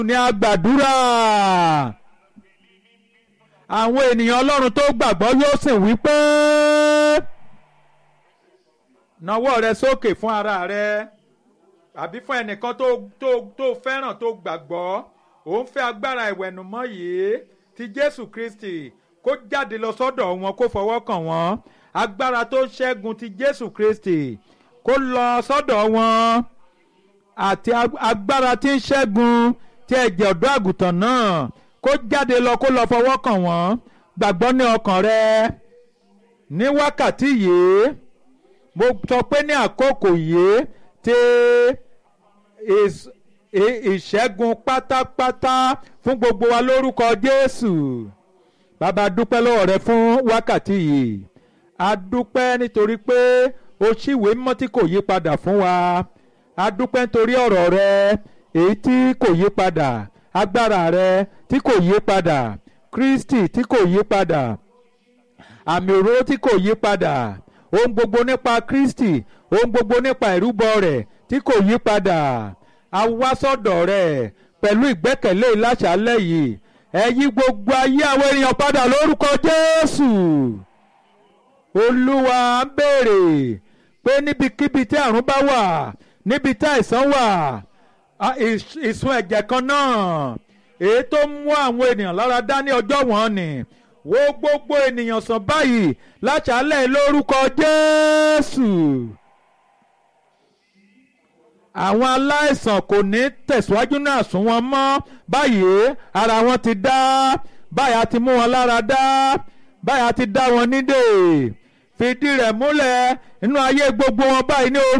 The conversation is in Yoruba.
ni a gbàdúrà àwọn ènìyàn ọlọ́run tó gbàgbọ́ yóò sì wí pé nawọ́ rẹ sókè fún ara rẹ àbí fún ẹnìkan tó tó tó fẹ́ràn tó gbàgbọ́ òun fẹ́ agbára ìwẹ̀nùmọ́ yìí ti Jésù Kristi kó jáde lọ sọ́dọ̀ wọn kó fọwọ́ kàn wọ́n agbára tó ṣẹ́gun ti Jésù Kristi kó lọ sọ́dọ̀ wọn àti agbára tí ń ṣẹ́gun tí ẹ̀jẹ̀ ọ̀dọ́ àgùntàn náà kó jáde lọ kó lọ fọwọ́ kàn wọ́n gbàgbọ́ ní ọkàn rẹ ní wákàtí yìí mo sọ pé ní àkókò yìí tí ìṣẹ́gun pátápátá fún gbogbo wa lórúkọ Jésù bàbá dúpẹ́ lọ́wọ́ rẹ fún wákàtí yìí a dúpẹ́ nítorí pé o ṣìwé mọ́ tí kò yí padà fún wa a dúpẹ́ nítorí ọ̀rọ̀ rẹ èyí tí kò yí padà agbára rẹ tí kò yí padà Kristi tí kò yí padà àmì òróró tí kò yí padà ohun gbogbo nípa Kristi ohun gbogbo nípa ìrúbọ rẹ̀ tí kò yí padà a wá sọ́dọ̀ rẹ̀ pẹ̀lú ìgbẹ́kẹ̀lé ìláṣálẹ̀ yìí ẹ yí gbogbo ayé àwọn ènìyàn padà lórúkọ Jésù Olúwa ń béèrè pé níbikíbi tí àrùn bá wà níbi tí àìsàn wà ìsun ẹ̀jẹ̀ kan náà èyí tó mú àwọn ènìyàn lára dá ní ọjọ́ wọn ni wo gbogbo ènìyàn sàn báyìí láṣálẹ̀ lórúkọ Jésù àwọn aláìsàn kò ní tẹ̀síwájú náà sún wọn mọ́ báyìí ara wọn ti dá báyìí a ti mú wọn lára dá báyìí a ti dá wọn nídè fìdí rẹ̀ múlẹ̀ nínú ayé gbogbo wọn báyìí ní orúkọ.